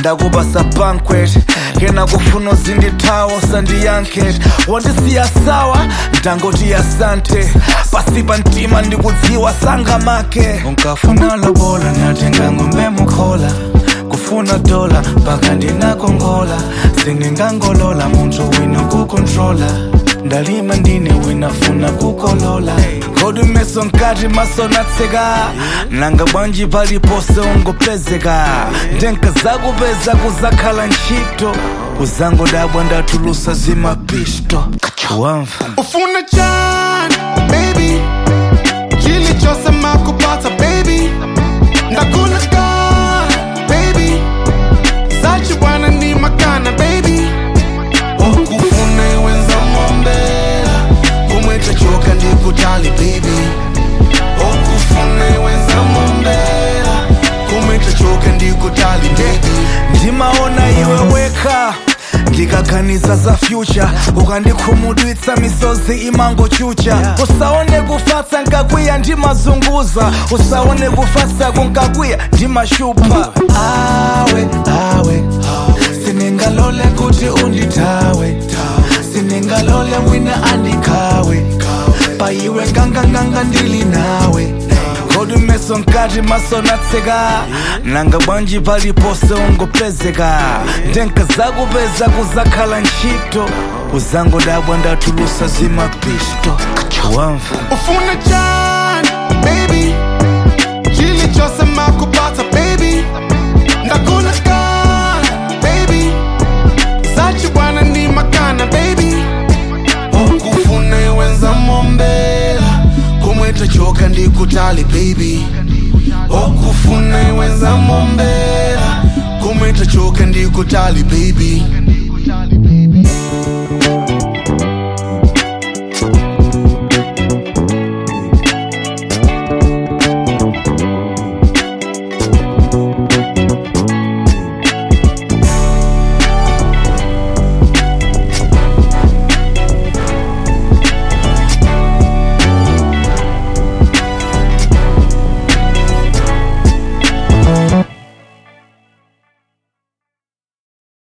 ndakupasa banquet kena kufuna uzindithawo sandiyanket wandisiya sawa ndangoti asante pasi pa mtima ndikudziwa sanga make unkafuna lobola natenga ngombe mukhola kufuna dola mpaka ndinakongola sindingangolola munthu wina kukontrola ndalima ndine winafuna kukolola kodi meso nkati maso natseka nanga bwanji palipose ungopezeka ndenka zakupeza kuzakhala ntchito uzangodabwa ndatulusa zimapisto wamva ufuna chani baby chilichosema kupata baby ndakuna ka baby zachi bwana ni makana baby okufuna iwenza mombela kumweta choka ndikutali baby okufuna iwenza mombela kumweta choka ndikutali baby ndimaona iwe weka ndikaganiza za future ukandikhumudwitsa misozi imangochucha usaone kufatsa nkakwiya ndimazunguza usaone kufatsa kunkakwiya ndimashupa awe awe siningalole kuti undithawe siningalole wina andikhawe paiwe nganganganga ndili nawe kodi meso nkati maso natseka nanga bwanji palipose ungopezeka ndenka zakupeza kuzakhala ntchito uzangodabwa ndatulusa zimapisto wamva ufuna chani baby chilichosema kupata baby ndakuna ka baby zachi bwana ni makana baby okufuna iwenza mombela kumweta choka ndikutali baby okufuna iwenza mombela kumweta choka ndikutali baby